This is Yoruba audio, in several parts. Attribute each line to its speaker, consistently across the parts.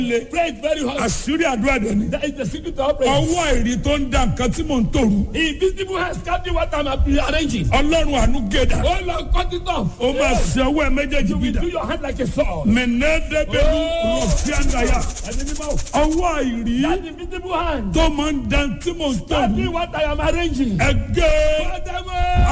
Speaker 1: le
Speaker 2: Pray it very hard.
Speaker 1: àṣírí àdúrà dẹ̀ ni
Speaker 2: That is the secret to our prayer.
Speaker 1: ọwọ́ àìrí tó ń da nǹkan tí mò ń tòru
Speaker 2: Invisible hands captain what I'm arranging.
Speaker 1: ọlọ́run àánú gèdà
Speaker 2: Oh Lord, cut it off.
Speaker 1: ó máa ṣe ọwọ́ ẹ méjèèjì
Speaker 2: You will
Speaker 1: bídà
Speaker 2: do your hand like a sword.
Speaker 1: mẹ̀nẹ́dẹ́gbẹ̀lú
Speaker 2: Oh.
Speaker 1: rọ̀fíàndàyà
Speaker 2: And the mouth.
Speaker 1: ọwọ́ àìrí
Speaker 2: That invisible hand.
Speaker 1: tó máa ń da tí mò ń tòru
Speaker 2: Captain what I am arranging.
Speaker 1: ẹgẹ́
Speaker 2: Father,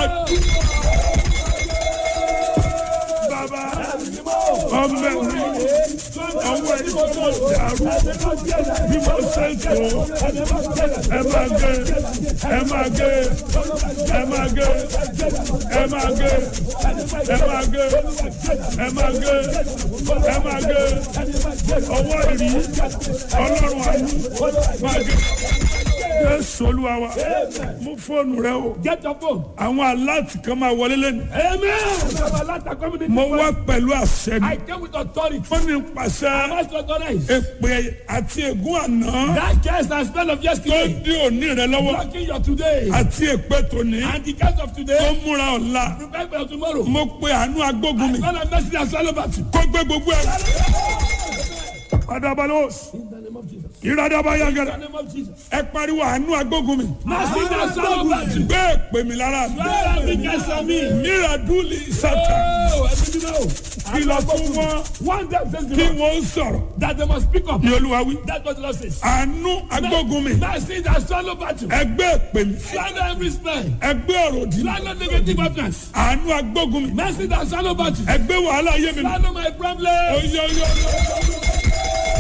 Speaker 1: bàbá ọmọ ẹ̀rí ọwọ́ ẹ̀rí tó mọ̀ dàrú bí mo ṣe ń tó ẹ máa gé ẹ máa gé ẹ máa gé ẹ máa gé ẹ máa gé ẹ máa gé ẹ máa gé ọwọ́ ẹ̀rí ọlọ́run àánú máa gé jésù olúwa wa mú fóònù rẹ o
Speaker 2: Get your phone.
Speaker 1: àwọn aláàtì kan máa wọlé lẹ́nu
Speaker 2: Amen.
Speaker 1: mo wá pẹ̀lú àṣẹ ni
Speaker 2: I came with authority.
Speaker 1: wọ́n ní pàṣẹ
Speaker 2: I must authorize.
Speaker 1: èpè àti ègún àná
Speaker 2: That curse and spell of
Speaker 1: tó
Speaker 2: yesterday.
Speaker 1: dí òní rẹ lọ́wọ́
Speaker 2: Blocking your today.
Speaker 1: àti èpè tòní
Speaker 2: And the curse of
Speaker 1: tó
Speaker 2: today.
Speaker 1: múra ọ̀la
Speaker 2: Prepare for tomorrow.
Speaker 1: mo pe àánú agbógun mi
Speaker 2: God have mercy and swallow back. In
Speaker 1: kó gbé gbogbo ẹ̀. Adabalos,
Speaker 2: the name of Jesus.
Speaker 1: ìradaba
Speaker 2: In
Speaker 1: yagara,
Speaker 2: the name of Jesus.
Speaker 1: ẹ pariwo àánú agbógun mi.
Speaker 2: Mercy and swallow back.
Speaker 1: Gbé èpè mi lára mi.
Speaker 2: Where have been cast on me?
Speaker 1: Míradúlì sátà.
Speaker 2: Oh, ẹbí mi náà.
Speaker 1: Kìlọ̀ fún wọn
Speaker 2: One day says the
Speaker 1: kí
Speaker 2: Lord
Speaker 1: wọ́n sọ̀rọ̀.
Speaker 2: that they must speak up.
Speaker 1: Ní olúwa wí.
Speaker 2: That's what the Lord says.
Speaker 1: Àánú agbógun mi.
Speaker 2: Mercy and swallow battle.
Speaker 1: Ẹgbẹ́ èpè mi.
Speaker 2: Swallow every spell.
Speaker 1: Ẹgbẹ́ ọ̀rọ̀ òdì.
Speaker 2: Swallow negative utterance.
Speaker 1: Àánú agbógun mi.
Speaker 2: Mercy and swallow battle.
Speaker 1: Ẹgbẹ́ wàhálà ayé mi.
Speaker 2: Swallow my problem.
Speaker 1: Oyè oyè oyè.